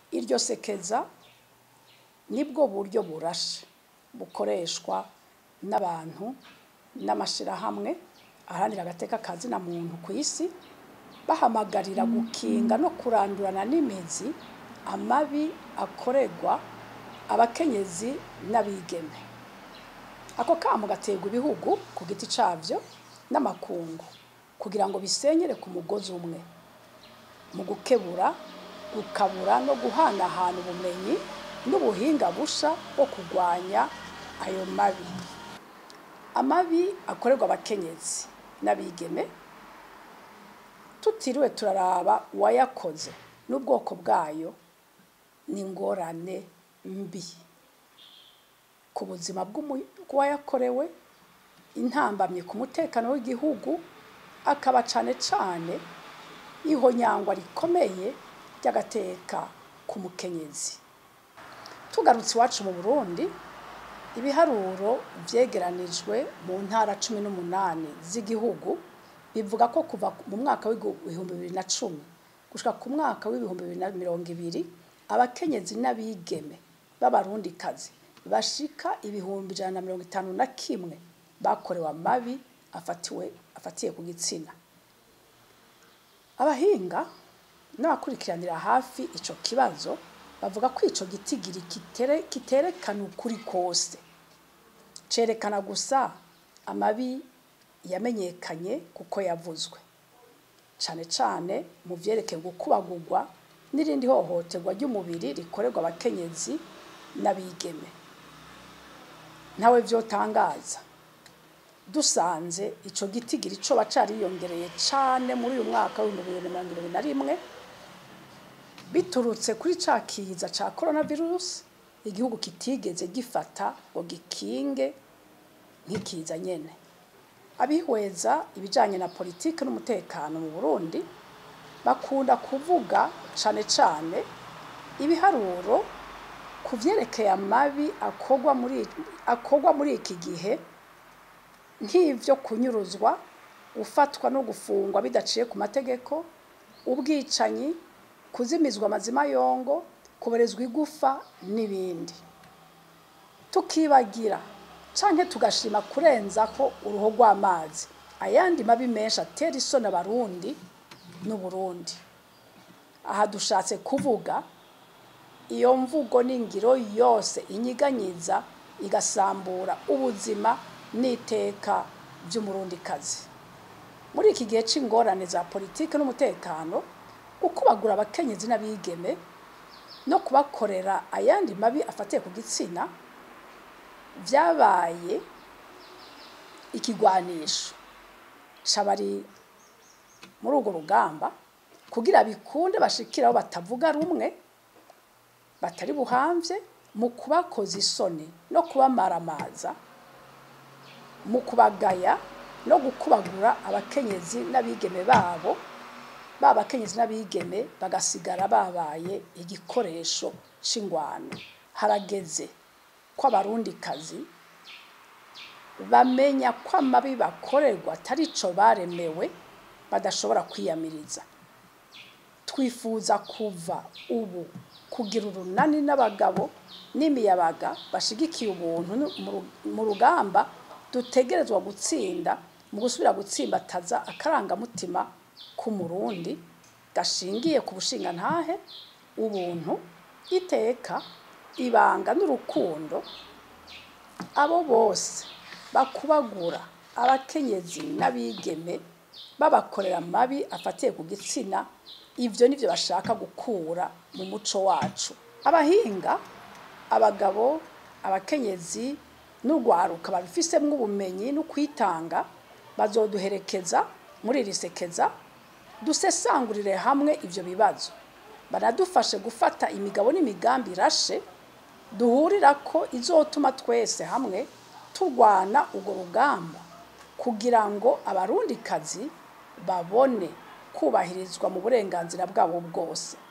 iryo sekeza nibwo buryo burashe bukoreshwa n'abantu n'amashirahamwe aharanira agateka ka zina muntu ku isi bahamagarira gukinga no kurandurana n'imizi amabi akorerwa abakenyezi n'abigeme ako kamo gaterwa ibihugu ku giti cabyo n'amakungu kugira ngo bisenyere ku mugozi umwe mu gukebura gukabura no guhanahana ubumenyi n'ubuhinga busha bwo kurwanya ayo mabi amabi akorerwa abakenyezi n'abigeme tutiriwe turaraba uwayakoze n'ubwoko bwayo ni ingorane mbi ku buzima bw'uwayakorewe intambamye ku mutekano w'igihugu akaba cane cane ihonyangwa rikomeye ry'agateka ku mukenyezi tugarutse iwacu mu burundi ibiharuro vyegeranijwe mu ntara cumi n'umunani z'igihugu bivuga ko kuva mu mwaka w'ibihumbi bibiri na cumi gushika ku mwaka w'ibihumbi bibiri na mirongo ibiri abakenyezi n'abigeme b'abarundikazi bashika ibihumbi ijana na mirongo itanu na kimwe bakorewe amabi afatiwe afatiye ku gitsina abahinga n'abakurikiranira hafi ico kibazo bavuga ko ico gitigiri kitere, kiterekana ukuri kose cerekana gusa amabi yamenyekanye kuko yavuzwe cane cane mu vyerekeye gukubagurwa n'irindi hohoterwa ry'umubiri rikorerwa abakenyezi n'abigeme ntawe vyotangaza dusanze ico gitigiri coba cariyongereye cane muri uyu mwaka w'ibihumbi bibiri na mirongo ibiri na rimwe biturutse kuri ca kiza ca coronavirus igihugu kitigeze gifata ngo gikinge nk'ikiza nyene abihweza ibijanye na politike n'umutekano mu Burundi bakunda kuvuga cane cane ibiharuro ku vyerekeye amabi akorwa muri akorwa muri iki gihe nk'ivyo kunyuruzwa gufatwa no gufungwa bidaciye ku mategeko ubwicanyi kuzimizwa amazima yongo kuberezwa igufa n'ibindi tukibagira canke tugashima kurenza ko uruho rw'amazi ayandi mabi menshi atera isoni abarundi n'uburundi aha dushatse kuvuga iyo mvugo n'ingiro yose inyiganyiza igasambura ubuzima n'iteka by'umurundikazi muri iki gihe c'ingorane za politike n'umutekano gukubagura abakenyezi n'abigeme no kubakorera ayandi mabi afatiye ku gitsina vyabaye ikigwanisho c'abari muri urwo rugamba kugira bikunde bashikire aho batavuga rumwe batari buhamvye mu kubakoza isoni no kubamaramaza mu kubagaya no gukubagura abakenyezi n'abigeme babo ba bakenyezi n'abigeme bagasigara babaye igikoresho c'ingwano harageze ko abarundikazi bamenya ko amabi bakorerwa atari co baremewe badashobora kwiyamiriza twifuza kuva ubu kugira urunani n'abagabo n'imiyabaga bashigikiye ubuntu mu rugamba dutegerezwa gutsinda mu gusubira gutsimbataza akarangamutima k'umurundi gashingiye ku bushingantahe ubuntu iteka ibanga n'urukundo abo bose bakubagura abakenyezi n'abigeme babakorera amabi afatiye ku gitsina ivyo nivyo bashaka gukura mu muco wacu abahinga abagabo abakenyezi n'urwaruka babifisemwo ubumenyi no kwitanga bazoduherekeza muri iri sekeza dusesangurire hamwe ivyo bibazo banadufashe gufata imigabo n'imigambi irashe duhurira ko izotuma twese hamwe turwana urwo rugamba kugira ngo abarundikazi babone kubahirizwa mu burenganzira bwabo bwose